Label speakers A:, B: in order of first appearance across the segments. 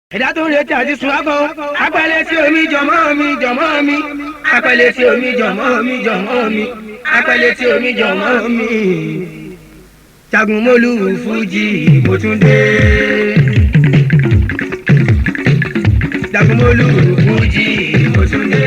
A: ẹ̀dá tó ń retí àti sùn ákọ́ apẹ̀lẹ̀ sí omi jọ̀mọ́ mi jọ̀mọ́ mi apẹ̀lẹ̀ sí omi jọ̀mọ́ mi jọ̀mọ́ mi apẹ̀lẹ̀ sí omi jọ̀mọ́ mi. jagunmólú fújì mo tún dé. jagunmólú fújì mo tún dé.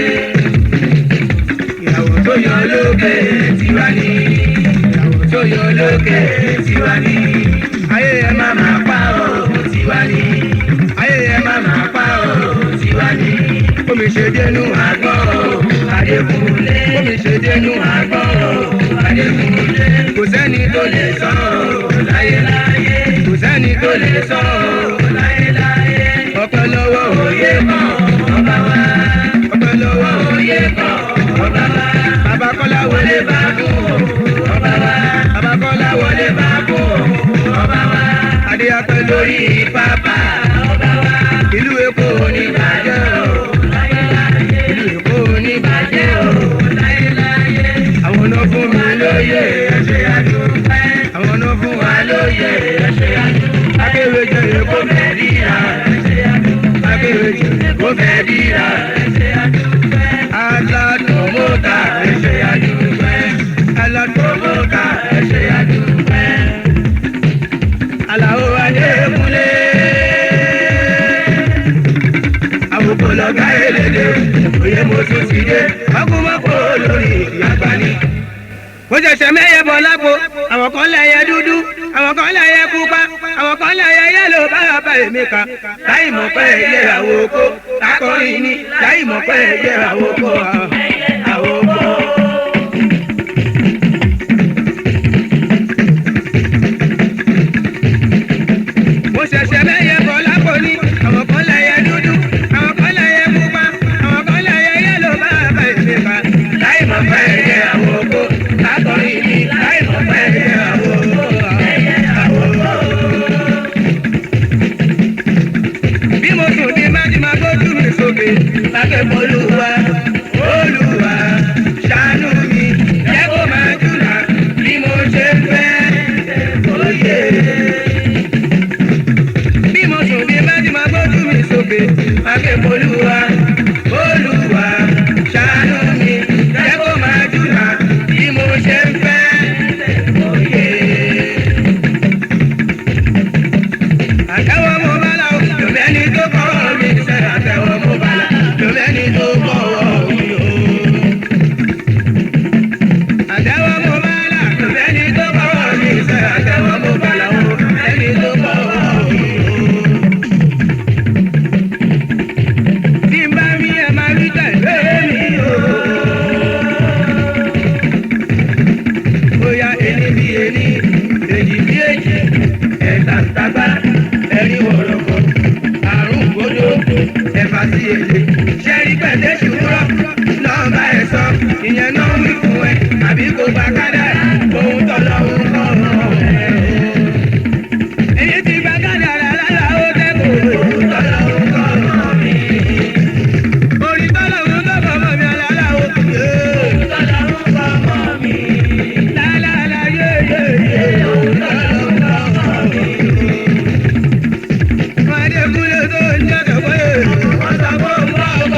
A: ìyàwó tó yọ lókè tiwa ni ìyàwó tó yọ lókè tiwa ni ayé ẹ má má pa òun tiwa ni ayé ẹ má má pa òun tiwa ni omi ṣe dénú àgbọ̀ adékúnlé omi ṣe dénú àgbọ̀ adékúnlé kò sẹ́ni tó lè sọ ọ́ láyéláyé kò sẹ́ni tó lè sọ ọ́ láyéláyé ọpẹ́ lọ́wọ́ òye mọ́ ọba wa ọpẹ́ lọ́wọ́ òye mọ́ ọba wa bàbá kọ́lá wọlé bá kú ọba wa bàbá kọ́lá wọlé bá kú ọba wa adé apẹ́ lórí pápá ọba wa ìlú èkó ní bàjẹ́ o ìlú èkó ní bàjẹ́ o àwọn náà fún mi lóye ẹ̀ṣẹ̀ àdúgbò àwọn náà fún wa lóye ẹ̀ṣẹ̀ àdúgbò akéwèjẹ èkó mẹ́rìíra ẹ̀ṣẹ̀ àdúgbò akéwèjẹ èkó mẹ́rìíra ẹ̀ṣẹ̀ àdúgbò aládùn mọ́ta ẹ̀ṣẹ̀ àdúgbò aládùn mọ́ta ẹ̀ṣẹ̀ àdúgbò aláwo adékúnlé àbùkù lọ́gá elédè òye mo tún ti dé ọkùnmọ́pọ̀ lórí ìyàgbá ni. mo ṣẹ̀ṣẹ̀ mẹ́yẹ bọ̀ lápò àwọn kan lẹ́yẹ dúdú àwọn kan lẹ́yẹ pupa àwọn kan lẹ́yẹ yẹ́lò báyà èmi kà láì mọ̀ pé ilé àwọ̀ oko lákọrin ni láì mọ̀ pé ilé àwọ̀ oko àwọ̀ oko. mo ṣẹ̀ṣẹ̀ mẹ́yẹ bọ̀ lápò ní àwọn kan lẹ́yẹ dúdú àwọn kan lẹ́yẹ pupa àwọn kan lẹ́yẹ yẹ́lò báyà èmi kà láì mọ̀ pé ilé àwọ̀ oko lákọrin ni láì mọ̀ pé ilé àwọ̀ oko àwọ̀ oko. bí mo sùn ní májìmá gbójú mi sókè lákẹ́kọ̀ọ́ olúwa olúwa ṣàánú mi jẹ́ kó máa jùlọ bí mo ṣe ń fẹ́ òye. bí mo sùn ní májìmá gbójú mi sókè lákẹ́kọ̀ọ́ olúwa olúwa ṣàánú mi jẹ́ kó máa jùlọ bí mo ṣe ń fẹ́ òye àtẹwọ́ mo bá la o lòmẹ́ni tó kọ́ mi sẹ́ àtẹwọ́ mo bá la lòmẹ́ni tó kọ́ mi o. àtẹwọ́ mo bá la lòmẹ́ni tó kọ́ mi sẹ́ àtẹwọ́ mo bá la o lòmẹ́ni tó kọ́ mi o. tí n bá mi ẹ̀ máa rí tẹ̀lé mi o. bóyá ẹni bí ẹni èjì bí èjì ẹ̀ta ń tagbá ẹ̀rí wọ̀rọ̀kọ̀ àrùn gbódò ẹ̀fà sí èlé ṣẹ́rí pẹ̀lẹ́ ṣùgbọ́n nọ́ọ̀bà ẹ̀ sọ ìyẹn náà wí fún ẹ àbí kò bá kádàrá ohun tọ́lọ́ ń kọ́ ẹ̀ o. èyí ti bá kádàrá lára ó dẹ́kun ohun tọ́lọ́ ń kọ́ mi. orí tọ́lọ́ ń kọ́ mọ́ mi alára ó kù yé. ohun tọ́lọ́ ń kọ́ mọ́ mi. lálálá yé yé yé ohun tọ́lọ́ ń kọ́ mọ́ mi. Adékúnlé tó ń jẹ́ kẹ̀kọ́ yé. Wọ́n sọ fún ọmọ ọkọ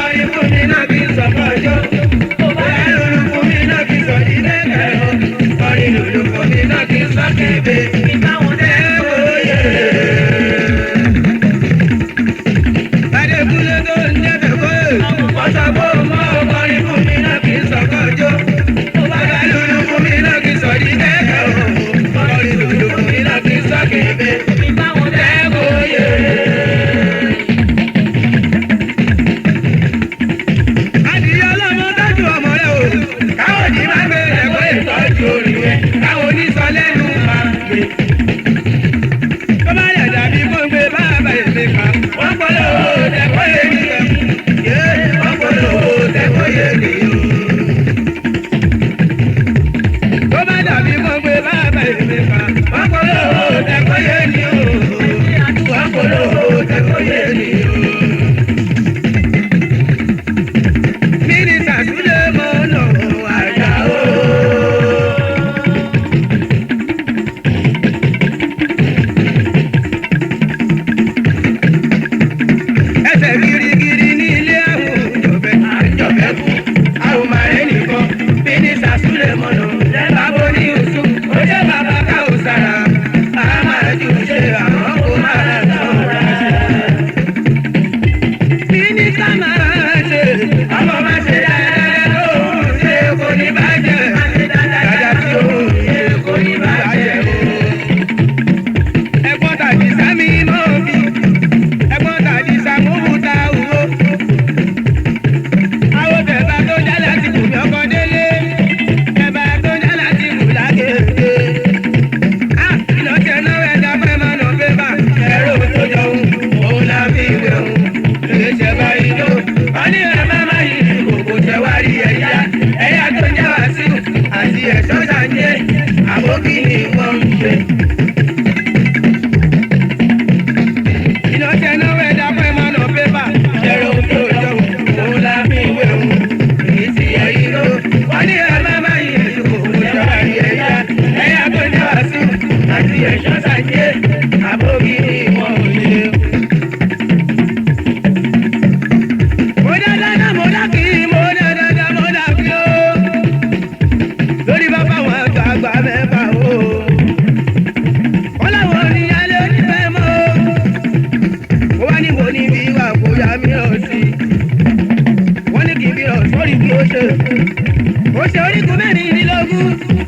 A: ìyá mi ọ̀ sí. wọ́n ní kí n bí ọ̀ sórí kí ó ṣe. ó ṣe orígun mẹ́rìndínlógún.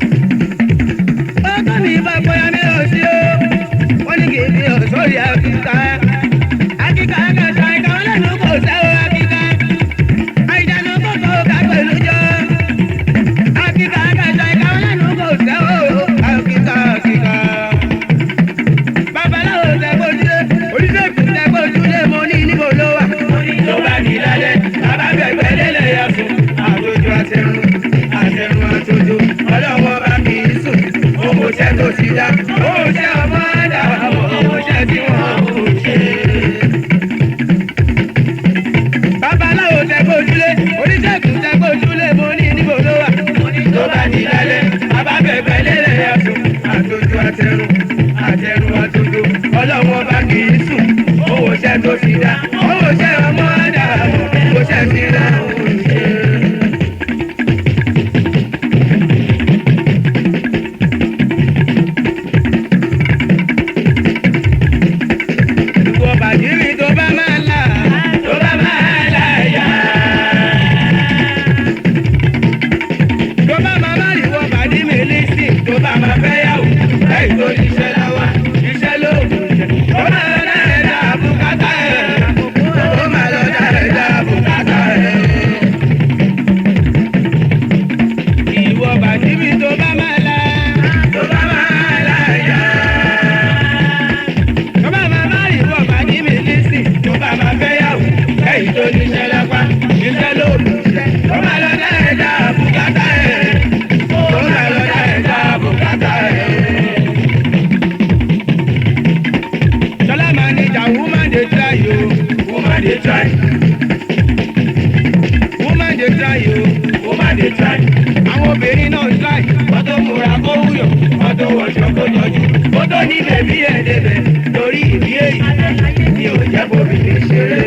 A: ọkọ mi bá bóyá mi ọ̀ sí o. wọ́n ní kí n bí ọ̀ sórí àkíkà. àkíkà kẹta ìkà ọlẹ́nu kò sẹ́wọ́ àkíkà. àìdáná kòkó ká pẹ̀lú jọ. àkíkà kẹta ìkà ọlẹ́nu kò sẹ́wọ́ àkíkà àkíkà babaláwo tẹ gbójúlé oníṣègùn tẹ gbójúlé mo ní níbo ló wà.
B: tó bá di lálẹ́ bàbá gbẹ̀gbẹ́ lélẹ̀ yà sùn.
A: àtòjò àtẹrun àtẹrun àtòjò ọlọ́wọ́ bá kì í sùn owó iṣẹ́ tó ti dá owó iṣẹ́ ọmọ ẹ̀dá owó iṣẹ́ tí wọ́n kò ṣe. babaláwo tẹ gbójúlé oníṣègùn tẹ gbójúlé mo ní níbo ló wà.
B: tó bá di lálẹ́ bàbá gbẹ̀gbẹ́ lélẹ̀ yà sùn.
A: àtòjò àtẹrun àtẹrun àtòjò ọlọ́wọ́ bá kì í sùn owó iṣẹ́ tó ti dá owó iṣẹ́ ọmọ ẹ̀dá owó iṣẹ́ tí wọ́n kò ṣe. ìwọ bàdìrì tó bá máa là
B: tó bá máa láyà.
A: tó bá máa má ìwọ bàdìrì lísì
B: tó bá máa fẹ́ yàwó láì tó iṣẹ́ lọ́wọ́ iṣẹ́ ló kù jẹ́. ó máa lọ dá ẹ̀dá bùkátà ẹ̀.
A: ó máa lọ dá ẹ̀dá bùkátà ẹ̀. ìwọ bàdìrì tó bá máa là
B: tó bá máa láyà.
A: tó bá máa má ìwọ bàdìrì lísì
B: tó bá máa fẹ́ yàwó láì tó iṣẹ́ lápá iṣẹ́ ló kù jẹ́. ó máa lọ dá ẹ̀dá bùkátà ẹ̀. ó máa lọ dá ẹ̀dá bùkátà ẹ̀.
A: Ṣọlá manager woman dey try o
B: woman dey try
A: woman dey try o
B: woman dey try.
A: àwọn obìnrin náà try
B: wọ́n tó múra kó wúyọ̀ wọ́n tó wọṣọ kó jọjú. ó tó ní bèbí ẹ̀ débẹ̀ torí ìbí èyí ni ò jẹ́ bóbi lè ṣeré.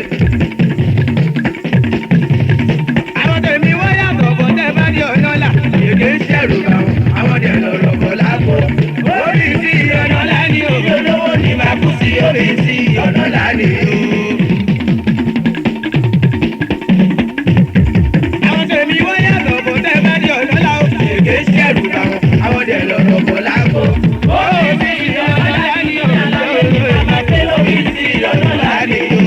A: àwọn tèmi wọ́n yàtọ̀ bọ̀ tẹ́ bá ní ọ̀nà là
B: èdè ń ṣẹ̀rù bá wọn àwọn dẹ̀ lọ̀rọ̀ bọ̀ lápò. orí sí ọ̀nà lání o olówó ni màá kú sí orí sí ọ̀nà lání o.
A: àwọn tèmi wọ́n yàtọ̀ bọ̀ tẹ́ bá ní ọ̀nà là ó
B: èdè ń ṣẹ̀rù bá wọn àwọn dẹ̀ lọ̀rọ̀ bọ̀ lápò. orí sí ọ̀nà lání o olówó ni màá kú sí orí sí ọ̀nà lání o.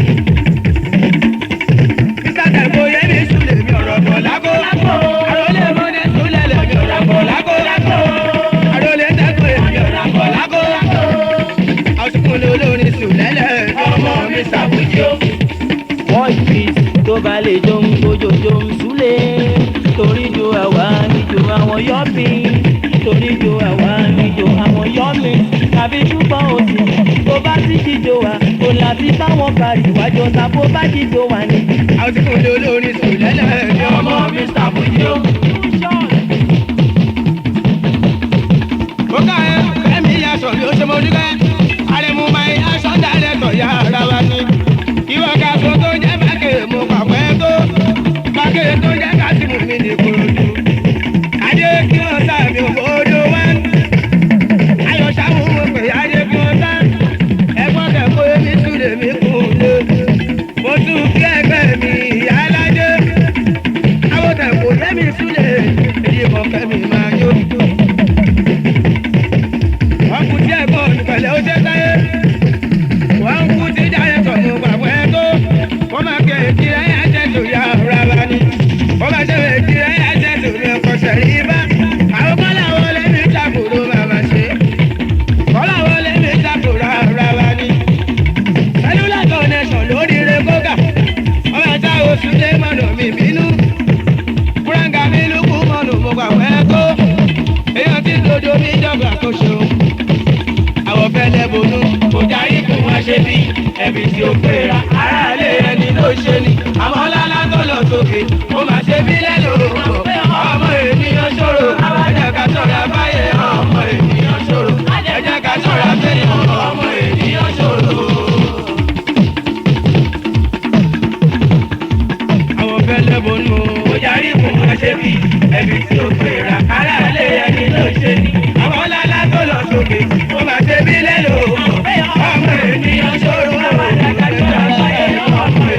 A: Mr. Tẹ̀kọ̀ yẹ mi sùlẹ̀ mi ọ̀rọ̀ bọ̀ lágbo àròlé mọ́ni sùlẹ̀ lẹ̀ mi ọ̀rọ̀ bọ̀ lágbo àròlé tẹ̀kọ̀ yẹ mi ọ̀rọ̀ bọ̀ lágbo àsìkò olórin sùlẹ̀ lẹ̀
B: ọmọ mi ṣàbùjì o.
C: voice beat tó bá lè jó ń gbójó jó ń súlé torí jo àwa níjó àwọn yọ́bì torí jo àwa níjó àwọn yọ́mì tàbí ṣùgbọ́n òsì tó bá sì jíjó wa kò láti báwọn parí wájọ tàbó bá jíjó wa ní.
A: àsìkò olórin sùlẹ̀ lẹ̀
B: ọmọ mi ṣàbùjì o.
A: Mo ká ẹ ẹ̀mí aṣọ mi ó ṣe mo dúpẹ́. Àrẹ̀mú máa ń aṣọ dálẹ̀ tọ̀ ya ara wa ni. Ìwọ ká so tó jẹ́ bákẹ́ mo pàpẹ́ tó. Bákẹ́ tó jẹ́ kásìmù mi ní korodu. Adé kí wọ́n sá mi ò bódó wá. Ayọ̀ sáwù mo pè adé kí wọ́n sá. Ẹ̀gbọ́n kẹ̀kọ́ èmi tún lè mí kún lé. Mo tún kí ẹgbẹ́ mi ìyá aládé. Àwọn kẹ̀kọ́ yẹ́mi súlẹ̀. Èyí mọ̀ kẹ́mi máa yó wọ́n kú tí ẹ̀gbọ́n olùpẹ̀lẹ̀ ó jẹ́ sáyé. wọ́n kú tí jáde tọ̀ mú pàpọ̀ ẹ̀ tó. wọ́n máa kẹ́ èkì rẹ̀ yá jẹ́ tó yá ọ̀rá wa ni. wọ́n máa ṣe èkì rẹ̀ yá jẹ́ tó mi ọkọ̀ sẹ̀rí bá. àwọn kọ́lá wo lé mi ṣàkóso bàbá ṣe. kọ́lá wo lé mi ṣàkóso ọ̀rá wa ni. cellular connection lórí rẹ̀ kókà. wọ́n máa ṣá oṣù lé mọ̀nà mi bínú. kúrẹ́ǹgà mi lùkù mọ̀nà mo pàpọ̀ ẹ̀ tó. èèyàn ti dodo mi jọ̀gbà kó ṣeun àwọn fẹlẹ bonú
B: kò járí kò wá ṣe bí ẹbí tí ó péra aráàlú ẹni ló ṣe ni àmọ́ lálá tó lọ sókè ó máa ṣe bí lẹ́nu ọmọ ènìyàn ṣòro ẹ̀jẹ̀ ká ṣọ́ra báyé ọmọ ènìyàn ṣòro ẹ̀jẹ̀ ká ṣọ́ra bẹ́ẹ̀ ọmọ ènìyàn ṣòro.
A: àwọn fẹlẹ bonú
B: kò járí kò wá ṣe bí ẹbí tí ó péra aráàlú ẹni ló ṣe ni àmọ́ lálá tó lọ sókè ó máa ṣe bí lẹ́nu ọmọ ènìyàn ṣòro ẹ̀jẹ̀ ká ṣọ́ra báyé ọmọ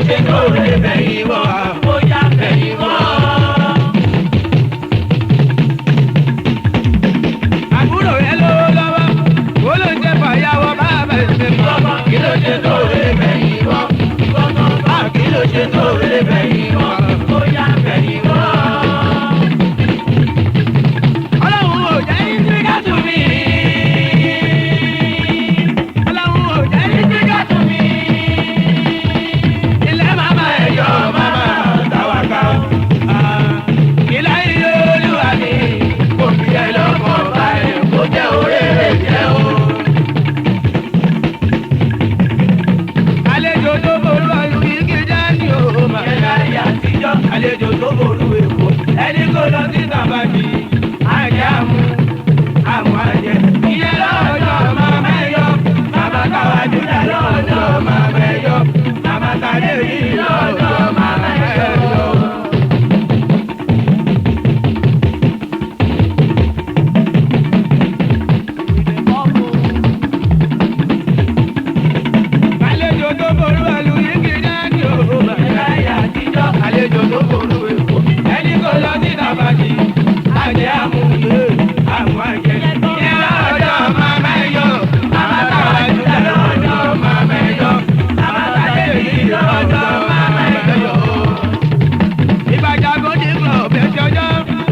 B: ṣe tó lè bẹ̀yìn wọ̀ bóyá bẹ̀yìn wọ̀.
A: àbúrò rẹ lówó lọ́wọ́ ó ló ń jẹ́ fàyàwọ́ bàbá ìṣe
B: Bọ́bọ́ kí ló ṣe tó lè bẹ̀yìn wọ̀? Bọ́bọ́ bá kí ló ṣe tó lè bẹ̀yìn wọ̀? Bóyá bẹ̀yìn wọ̀.
A: ọlọ́run ò jẹ́ ní sígá tù mí. ọlọ́run ò jẹ́ ní sígá tù mí. ilé màmá ẹ̀ yọ màmá tàwákà. ilé ayé olúwa ni kò fi ẹ lọ́kàn balẹ̀ kó jẹ́ orí rẹ̀ jẹ́ o. àlejò tó ború ọlù igi jẹ́ ní o máa.
B: Ìyẹn láyé àtijọ́, àlejò tó ború èkó. Ẹni kò lọ sí tàbájì, àjẹ́ àmú, àmú àjẹ́. Ìyẹn lọ́jọ́ máa mẹ́yọ, màmá káwá júdà lọ́jọ́ máa mẹ́yọ. Màmá kàdé yìí lọ́jọ́ máa mẹ́yọ.
A: àlejò tó ború ọlù igi jẹ́ ní o máa.
B: Ìyẹn láyé àtijọ́, àlejò tó ború èkó. Ẹni kò lọ sí tàbájì, àjẹ́ àmú, àmú àjẹ́. Ìyẹn lọ́jọ́ máa mẹ́yọ, màmá káwá júdà lọ́jọ́ máa mẹ́yọ. Màmá kàdé yìí lọ́jọ́ máa mẹ́yọ.
A: ìbàjá gòdì kan ọ̀bẹ ṣọjọ́.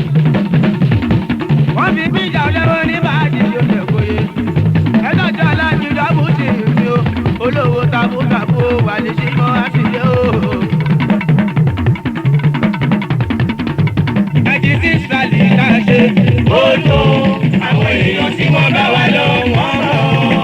A: wọ́n fi bíjà olówó ní báàgì tó lè kóye. ẹ̀dọ́jọ́ aláàjì dọ́bù ti rí o. olówó tabútabú wà ní símọ́ àtìlẹ́ o. ẹ̀jì sí sàlì náà ṣe.
B: ó tó àwọn èèyàn tí wọ́n bá wà lọ wọ́n mọ̀.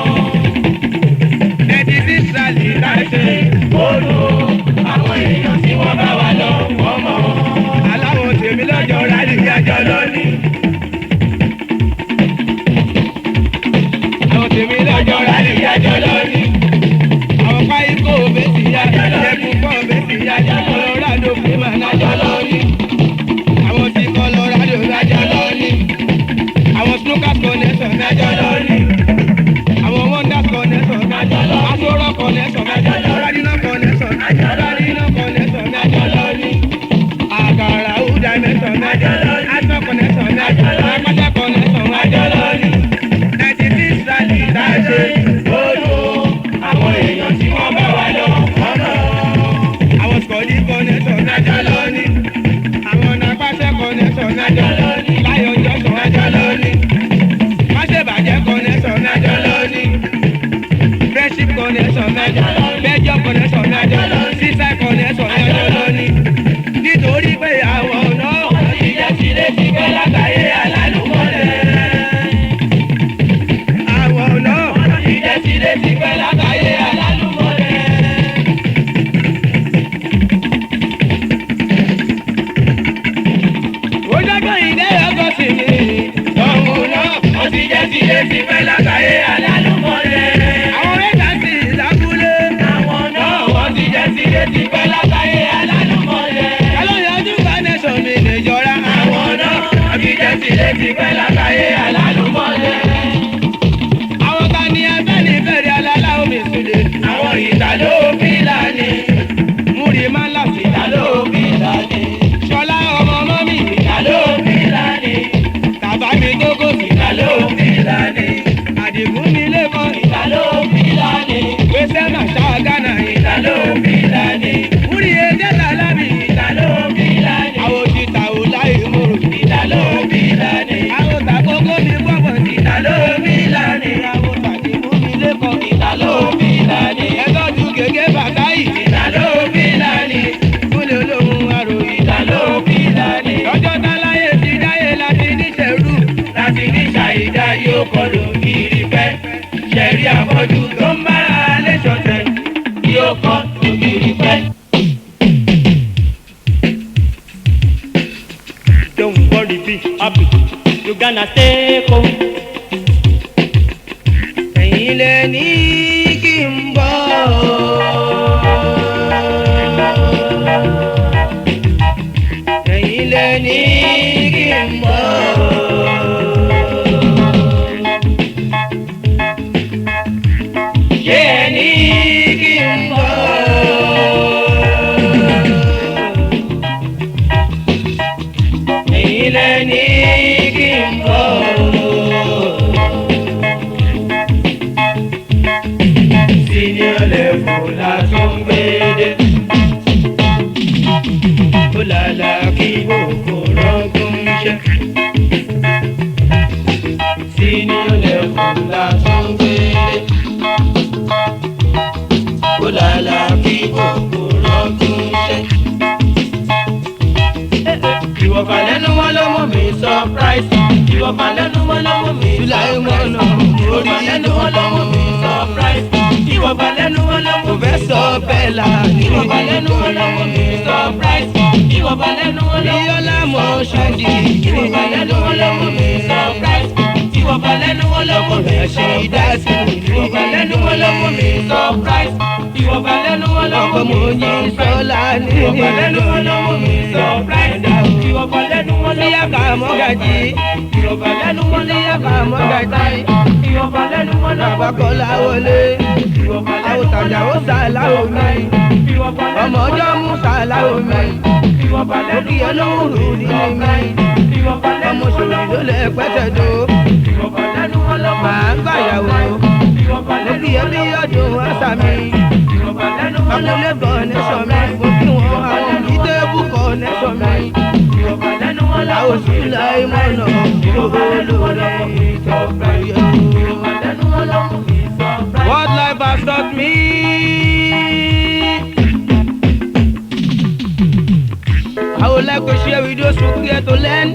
A: ẹ̀jì sí sàlì náà ṣe.
B: ó tó àwọn èèyàn tí wọ́n bá wà lọ wọ́n mọ̀.
A: aláwọ̀ tèmi lọ́jọ́ rálì yájọ́ lónìí. àwọn tèmi lọ́jọ́ rálì yájọ́ lónìí. àwọn páyì kó bẹ́sì yájọ́ lẹ́kùn kọ́ bẹ́sì yájọ́ Colorado fún mà nájọ́ lónìí. àwọn tí Colorado nájọ́ lónìí. àwọn snookers connection nájọ́ lónìí. àwọn wonders connection nájọ́ lónìí. asoro connection nájọ́ lónìí. radina connection nájọ́ lónìí. radina connection nájọ́ lónìí àkàrà ọ̀dà mẹ́sàn-án nájọ́ lónìí. aṣọ connection nájọ́ lónìí. apáta connection nájọ́ lónìí. ẹtì tí sàlì dáṣe.
B: ó tó àwọn èèyàn tí wọ́n bá wà lọ wọ́n mọ̀.
A: àwọn sọ̀dí connection nájọ́ lónìí. àwọn nàpàṣẹ connection nájọ́ lónìí. láyọ̀ jọ̀sán nájọ́ lónìí. máṣẹ́bàjẹ́ connection nájọ́ lónìí. friendship connection nájọ́ lónìí. bẹ́jọ́ connection nájọ́ lónìí. sísá connection nájọ́ lónìí. nítorí pé àwọn náà
B: wọ́n ti jẹ́ sílé ti pẹ́ látàyé alálùmọ́lẹ̀.
A: àwọn náà.
B: wọ́n ti jẹ́ sílé ti pẹ́ látàyé alálùmọ́lẹ̀.
A: ó jẹ́gọ́ ìdẹ́ ọkọ̀ sí mi.
B: ọ̀hún náà wọ́n ti jẹ́ sílé ti pẹ́ látàyé alálùmọ́lẹ̀.
A: àwọn mẹ́ta sì lábúlé.
B: àwọn náà wọ́n ti jẹ́ sílé ti pẹ́ látàyé alálùmọ́lẹ̀.
A: kálọ̀ yọjú connection mi lè jọra.
B: àwọn náà wọ́n ti jẹ́ sílé ti pẹ́ látàyé alálùmọ́lẹ̀.
A: àwọn kan ní ẹgbẹ́ ní fẹ́rẹ̀ alálá omi ìsúlẹ̀.
B: àwọn ìtàló fílàní
A: múri máa ń láfi.
B: ìtàló fílàní
A: ṣọlá ọmọ ọmọ mi.
B: ìtàló fílàní
A: tàbá mi gógó mi.
B: ìtàló fílàní
A: àdìgún mi lẹ́kọ̀ọ́.
B: ìtàló fílàní
A: gbèsè máa ṣá gánà.
B: ìtàló fílàní
A: múri ẹjẹ́ tàlábì.
B: ìtàló fílàní
A: àwọn ti ta ò láì mòrò.
B: ìtàló fílàní
A: àwọn tàkókò mi gbọ́gbọ̀n sí.
B: ìtàló fílàní
A: àwọn tàdìgún mi lẹ́kọ̀ọ́.
B: ìtàló fílàní
A: ẹ̀tọ́jú gègé bàtà yìí.
B: ìtàló fílàní
A: kúlẹ̀ olóhùn àròyìn.
B: ìtàló fílàní
A: lọ́jọ́ táláyé ti dáyé láti níṣẹ́rú.
B: láti ní ṣàyídá yóò kọlù kiri fẹ́ ṣẹ̀rí àfọ́jú tó ń bára lé ṣọ̀tẹ̀ yóò kọ́ ògiri fẹ́.
C: Don't worry, be happy. You gonna stay cool.
A: ẹ̀yin lẹ ní kí n bọ̀. ẹ̀yin lẹ ní kí n bọ̀. ṣé ẹ ní kí n bọ̀.
C: tó ń gbédè. ó lálá kí òkò rọ́gùn ṣe. senior level la tó ń gbédè. ó lálá kí òkò rọ́gùn ṣe. ìwọ̀fà lẹ́nu wọn ló mú mi surprise. ìwọ̀fà lẹ́nu wọn ló mú mi
A: July
C: surprise.
A: one of
C: ìwọ̀fà lẹ́nu wọn ló mú mi surprise. ìwọ̀fà lẹ́nu wọn ló mú mi
A: Professor Bella ní
C: ìwọ̀fà lẹ́nu wọn ló mú mi surprise. ìwọ̀fà lẹ́nu wọn ló mú mi
A: Bíọ́lá Mọ̀ṣúdì
C: ìwọ̀fà lẹ́nu wọn ló mú mi surprise. ìwọ̀fà lẹ́nu wọn ló mú mi surprise. ìwọ̀fà lẹ́nu wọn ló mú mi surprise. ìwọ̀fà lẹ́nu wọn ló mú
A: ọkọ
C: mi
A: mo yin
C: surprise.
A: sọlá ní
C: ìwọ̀fà lẹ́nu wọn ló mú mi surprise. ìwọ̀fà lẹ́nu wọn ló mú mi
A: Níyàká mọ́gàjì
C: ìwọ̀fà lẹ́nu wọn ló mú mi
A: Níyàká mọ́gàjì
C: ìwọ̀fà lẹ́nu wọn ló mú mi
A: Àbákọ́lá wọlé
C: ìwọ̀fà lẹ́nu wọn ló
A: Àwòtàjà ó sàláwò mi
C: ìwọ̀fà lẹ́nu
A: Ọmọ ọjọ́ mú sàláwò mi
C: ìwọ̀fà lẹ́nu
A: Òkì olóhùrù nínú mi
C: ìwọ̀fà lẹ́nu
A: Ọmọ òṣèlú ló lẹ pẹ́tẹ́dó
C: ìwọ̀fà lẹ́nu wọn ló mú mi
A: Màá gbàyàwó
C: ìwọ̀fà lẹ́nu
A: Òkì ẹbí ọdún àṣà mi
C: ìwọ̀fà lẹ́nu wọn ló mú
A: Àkúlé kọ̀ọ̀nẹ́sọ̀ mi Mo kí wọn àwọn ìdébù kọ̀ọ̀nẹ́sọ̀ mi
C: ìwọ̀fà lẹ́nu wọn ló mú
A: Àwọn òṣìlá ìmọ̀nà
C: ìwọ̀fà lẹ́nu wọn ló mú mi surprise. ìwọ̀fà lẹ́nu wọn ló mú mi surprise.
A: What life has taught me. I would like to share with those who care to learn.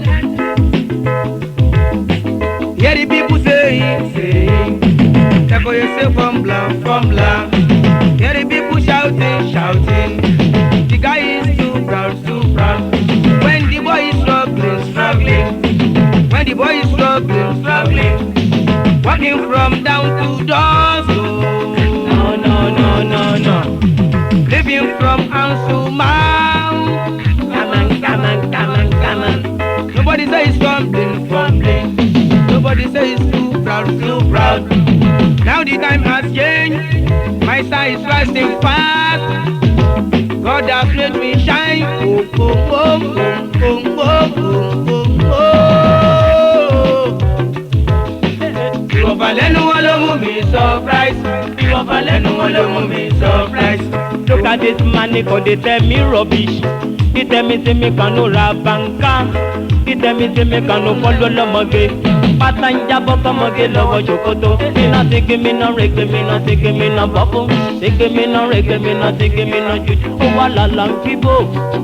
A: Hear the people saying, saying, take for yourself from blank, from blank. Hear the people shouting, shouting. The guy is too proud, too proud. When the boy is struggling, struggling. When the boy is struggling, struggling. Walking from down to doors, oh.
C: No, no, no, no, no.
A: Living from house to mouth.
C: Come on, come on, come on, come on.
A: Nobody say it's fumbling, fumbling. Nobody say it's too proud, too proud. Now the time has changed. My star is rising fast. God has made me shine. Oh, oh, oh, oh, oh, oh, oh, oh, oh.
C: Ìwọ̀fà lẹ́nu wọn ló mú mi surprise. Ìwọ̀fà lẹ́nu wọn ló mú mi surprise. Look at this man, he go dey tell me rubbish. He tell me say me can no ra banka. He tell me say me can no follow lọ́mọge. Pátá ń jábọ́ kọ́mọge lọ́wọ́ ṣòkòtò. Iná ti gé mi náà rege mi náà ti gé mi náà bọ́fún. Ti gé mi náà rege mi náà ti gé mi náà jùjú. Ó wà lálá ń bíbò.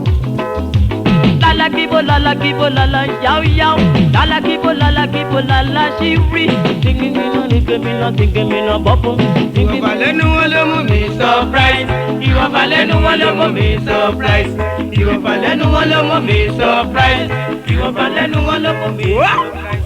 C: Lala kibo lala kibo lala yao yao Lala kibo lala kibo lala shiri Tingi mi no nike mi no tingi mi no bopu Tingi
A: Ìwọ̀fà lẹ́nu wọn ló mú mi
C: surprise Ìwọ̀fà lẹ́nu wọn ló mú mi surprise Ìwọ̀fà lẹ́nu wọn ló mú mi surprise Ìwọ̀fà lẹ́nu wọn ló mú mi surprise